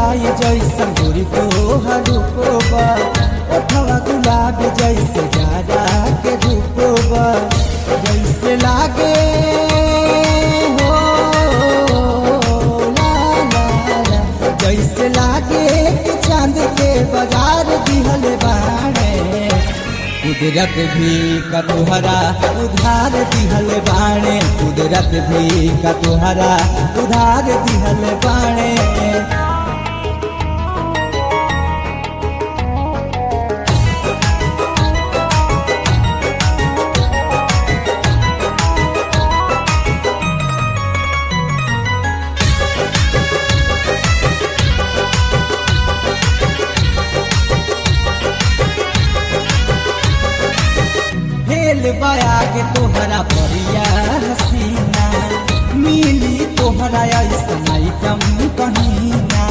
लाई जैसन गोरी तो रूपोबा ओठवा गुलाब जैसे जारा के रूपोबा जैसे लागे हो ला ला ला जैसे लागे कि चांद के बाजार दिहल बाणे कुदरत भी का तुहरा उधार दिहल बाणे कुदरत भी का तुहरा उधार दिहल बाणे हेल बया के तोहरा परिया हसीना मिली तोहरा ऐसन आइटम कहीना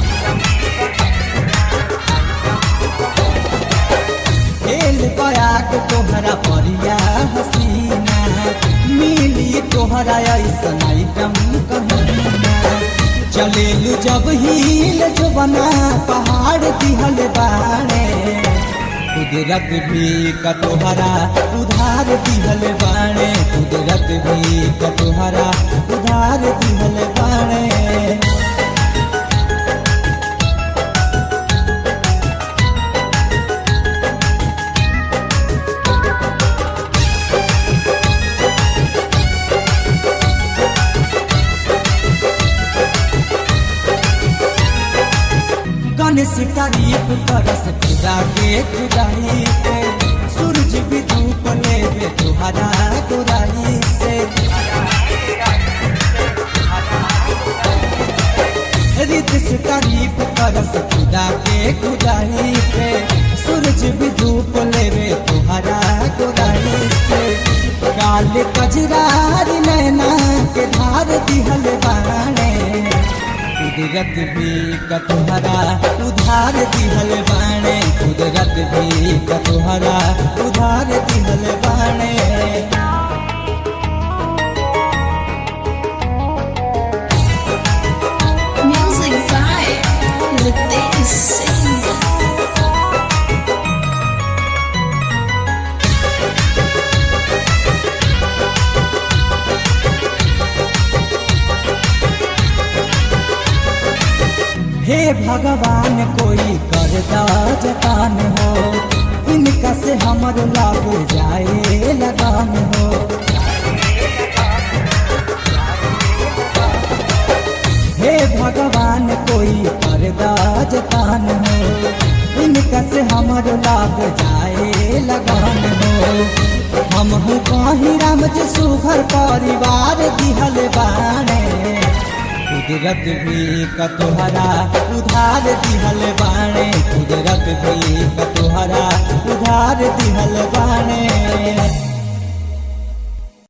हेल बया के तोहरा परिया हसीना मिली तोहरा ऐसन आइटम कहीना चलेलू जब हील जो बना पहाड़ दिहल बाड़े कुदरत भी का तोहरा उधार दिहल बाणे कुदरत भी का तोहरा उधार दिहल बाणे गणेश तारीफ करस खुदा के खुदाई पे सूरज भी धूप लेवे तुहरा गोराई से रित से तारीफ करस खुदा के खुदाई पे सूरज भी धूप लेवे तुहरा गोराई से काल कजरारी नैना के धार दिहल बाणे कुदरत भी का तुहरा उधार दिहल बाणे कुदरत भी का तुहरा उधार दिहल बाणे Music by Ritesh Singh. हे भगवान कोई कर दा जतान हो इनका से हमर लाग जाए लगान हो हे भगवान कोई कर दा जतान हो इनका से हमर लाग जाए लगान हो हम हूँ कहीं राम जी सुघर परिवार दिहल बाणे कुदरत भी का तुहरा उधार दिहल बाणे कुदरत भी का तुहरा उधार दिहल बाणे